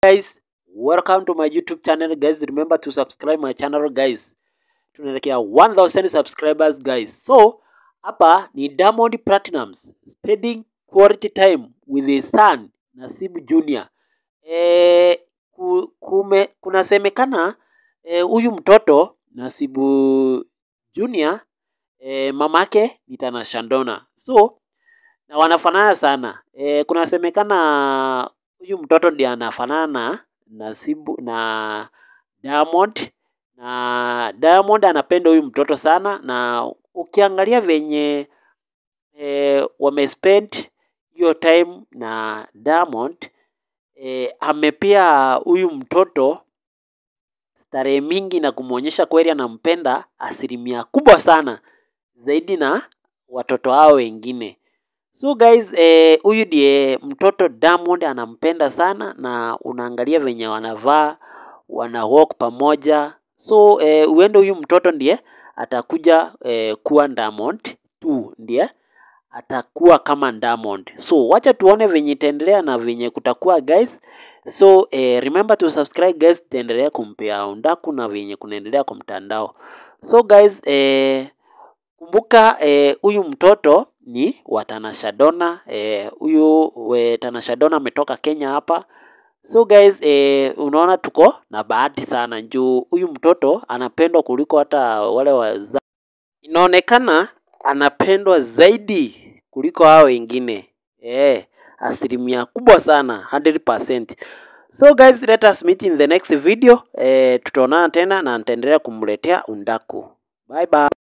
guys welcome to my youtube channel guys remember to subscribe my channel guys tunaelekea 1000 subscribers guys so hapa ni diamond platinums spending quality time with his son nasibu junior e, ku, kume, kunasemekana huyu e, mtoto nasibu junior e, mamake ni Tanasha Donna so na wanafanana sana e, kunasemekana huyu mtoto ndiye anafanana na Nasibu na Diamond na Diamond anapenda huyu mtoto sana, na ukiangalia venye e, wamespend hiyo time na Diamond e, amepea huyu mtoto starehe mingi na kumwonyesha kweli anampenda asilimia kubwa sana zaidi na watoto hao wengine. So guys, huyu eh, ndiye mtoto Diamond anampenda sana, na unaangalia venye wanavaa wana walk pamoja. So eh, uende huyu mtoto ndiye atakuja eh, kuwa Diamond tu, ndiye atakuwa kama Diamond. So wacha tuone venye itaendelea na venye kutakuwa guys. So eh, remember to subscribe guys, tutaendelea kumpea undaku na venye kunaendelea kwa mtandao. So guys eh, kumbuka huyu eh, mtoto ni wa Tanasha Donna huyu eh, Tanasha Donna ametoka Kenya hapa. So guys eh, unaona tuko na bahati sana juu huyu mtoto anapendwa kuliko hata wale waza. Inaonekana anapendwa zaidi kuliko hao wengine eh, asilimia kubwa sana 100%. So guys let us meet in the next video eh, tutaonana tena na nitaendelea kumletea undaku. Bye bye.